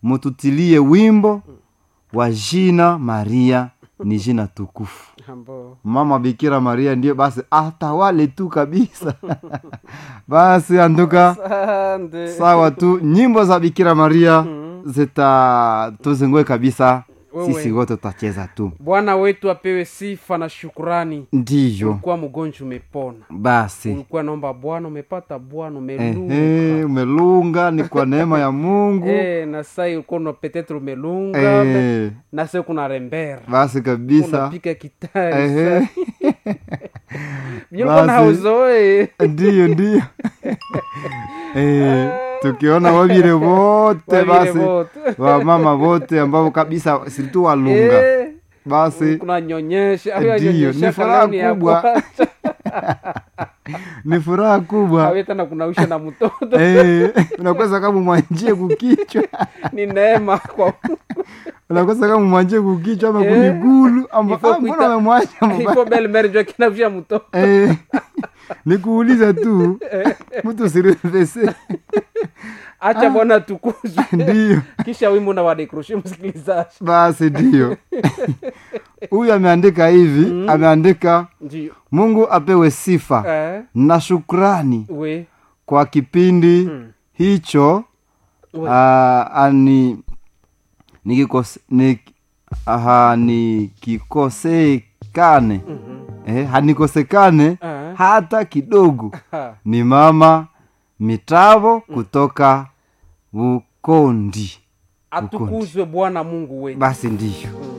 mututilie wimbo wa jina maria ni jina tukufu ambo mama bikira maria ndio basi atawale tu kabisa basi anduka asante sawa tu nyimbo za bikira maria zita tuzingue kabisa Wewe. sisi wote tutacheza tu bwana wetu apewe sifa na shukurani ndiyo ulikuwa mgonjwa umepona basi ulikuwa naomba bwana umepata bwana umelunga ehe umelunga ni kwa neema ya mungu Eh, na sai ulikuwa una- petetre umelunga Eh, na sai kuna rembera basi kabisa unapika kitari Ehe. vilikuwa na Basi. hauzoe ndiyo ndiyo Eh, tukiona wavile wote Wavile basi wote. wamama wote ambao kabisa siritu walunga Eh, basi kuna nyonyesha au Ndiyo, yanyonyesha ni furaha kalani ya kubwa. kwanza. ni furaha kubwa Awe tena kunausha na mtoto Eh, unakosa kama mwanjie kukichwa ni neema kwa unakosa kama mwanjie kukichwa ama Eh, kumigulu ama ifo ah, mbona kuita- umemwacha mbaya? ifo belle mère ndio kinausha mtoto Eh, nikuuliza tu mtu sirevese acha bwana tukuzwe ndiyo kisha wimbo na wadekroshe msikilizaji basi ndiyo huyu ameandika hivi ameandika ndio mungu apewe sifa eh, na shukrani we kwa kipindi hicho we ah, ani nikikose nik, aha, nikikosekane eh, hanikosekane Eh. hata kidogo Ha. ni mama mitavo kutoka bukondi atukuzwe bwana mungu wetu basi ndiyo